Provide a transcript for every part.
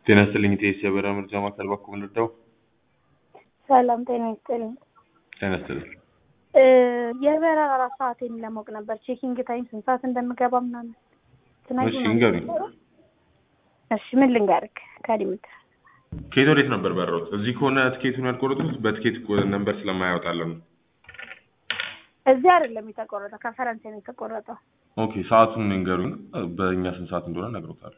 ጤና ይስጥልኝ ኢቴስ የበረራ መርጃ ማዕከል ባኮ ምንርዳው? ሰላም ጤና ይስጥልኝ። ጤና ይስጥልኝ። እ የበረራ ሰዓቴን ለማወቅ ነበር። ቼኪንግ ታይም ስንት ሰዓት እንደምገባ ምናምን እሺ ንገሩኝ። እሺ ምን ልንገርክ ከሊሚት ከየት ወዴት ነበር በረሩት? እዚህ ከሆነ ትኬቱን ያልቆረጡት በትኬት ነንበር ስለማያወጣለን ነው። እዚህ አይደለም የተቆረጠው፣ ከፈረንሳይ ነው የተቆረጠው። ኦኬ ሰዓቱን ንገሩኝ። በእኛ ስንት ሰዓት እንደሆነ እነግሮታለሁ።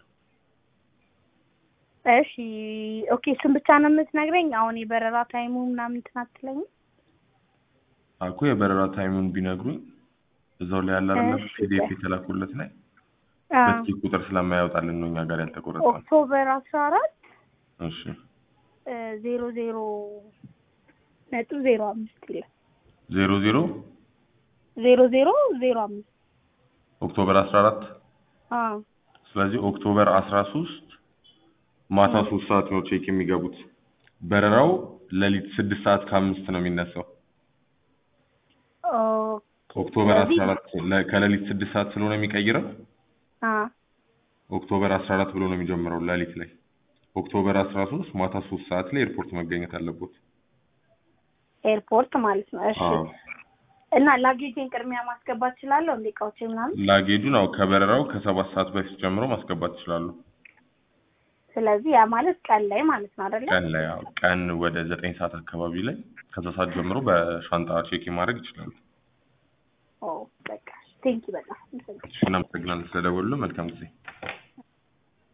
እሺ ኦኬ፣ እሱን ብቻ ነው የምትነግረኝ? አሁን የበረራ ታይሙ ምናምን እንትን አትለኝም? አልኩ የበረራ ታይሙን ቢነግሩኝ እዛው ላይ ያለ አይደል እሺ። ፒዲኤፍ የተላኩለት ላይ አዎ። በትኬት ቁጥር ስለማያወጣልን ነው እኛ ጋር ያልተቆረጠው። ኦክቶበር አስራ አራት እሺ ዜሮ ዜሮ ነጥብ ዜሮ አምስት ይላል። ዜሮ ዜሮ ዜሮ ዜሮ ዜሮ አምስት ኦክቶበር አስራ አራት አዎ ስለዚህ ኦክቶበር አስራ ሶስት ማታ ሶስት ሰዓት ነው ቼክ የሚገቡት። በረራው ሌሊት ስድስት ሰዓት ከአምስት ነው የሚነሳው። ኦኬ። ኦክቶበር ስለዚህ- አስራ አራት ለ- ከሌሊት ስድስት ሰዓት ስለሆነ የሚቀይረው አዎ ኦክቶበር አስራ አራት ብሎ ነው የሚጀምረው ሌሊት ላይ። ኦክቶበር አስራ ሶስት ማታ ሶስት ሰዓት ላይ ኤርፖርት መገኘት አለበት። ኤርፖርት ማለት ነው። እሺ አዎ እና ላጌጅን ቅድሚያ ማስገባት እችላለሁ እንዴ? እቃዎቼ ምናምን። ላጌጁን አው ከበረራው ከሰባት ሰዓት በፊት ጀምሮ ማስገባት ይችላሉ። ስለዚህ ያ ማለት ቀን ላይ ማለት ነው አይደለ? ቀን ላይ አዎ ቀን ወደ ዘጠኝ ሰዓት አካባቢ ላይ ከዛ ሰዓት ጀምሮ በሻንጣ ቼክ ማድረግ ይችላሉ። ኦ በቃ ቴንኪ በጣም እሺ እናመሰግናለን ስለደወሉ። መልካም ጊዜ